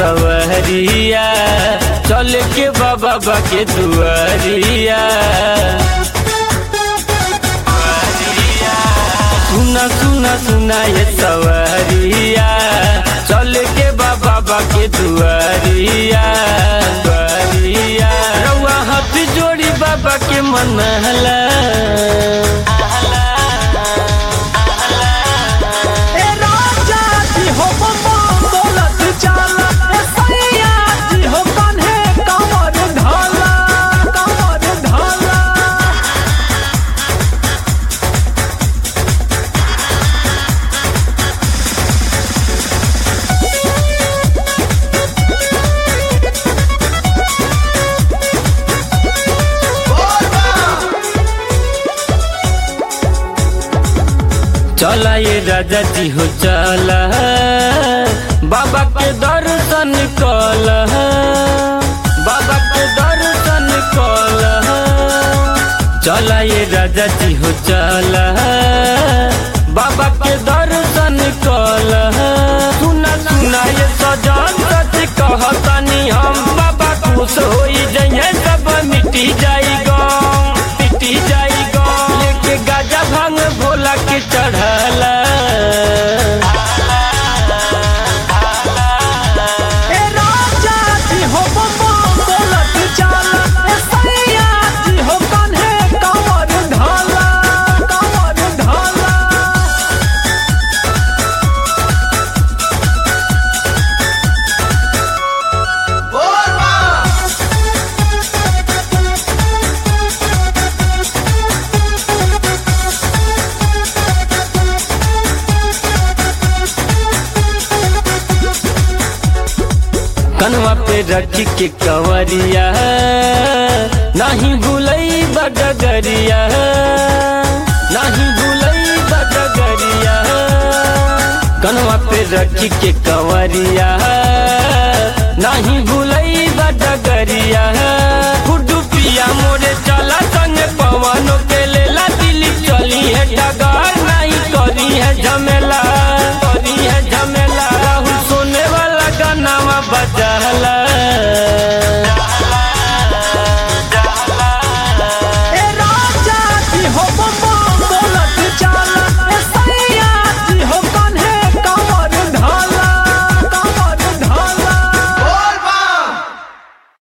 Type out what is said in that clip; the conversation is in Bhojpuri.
सवरिया चल के बाबा बा के दुआरिया सुना सुना सुना ये सवरिया चल के बाबा बा के दुआरिया दुआरिया रउआ हाथ जोड़ी बाबा के मनहला ए राजा जी हो बम्बा बोलत चाला ए सैया जी हो कान्हे कमर ढाला कमर ढाला चला ये राजा जी हो चला बाबा के दर्शन कल बाबा के दर्शन कल चला ये राजा जी हो चला बाबा के दर्शन कल सुना सुना ये सजान सच कहतनी हम बाबा खुश होई जइए सब मिटी जाई गम मिटी जाई गम लेके गाजा भांग भोला के चढ़ला ए राजा जी हो बम्बा बोलत चाला ए सैया जी हो कान्हे कमर ढाला कमर ढाला कनवा पे रख के कंवरिया नहीं भूलई बडगरिया नहीं भूलई बडगरिया कनवा पे रख के कंवरिया नहीं भूलई बडगरिया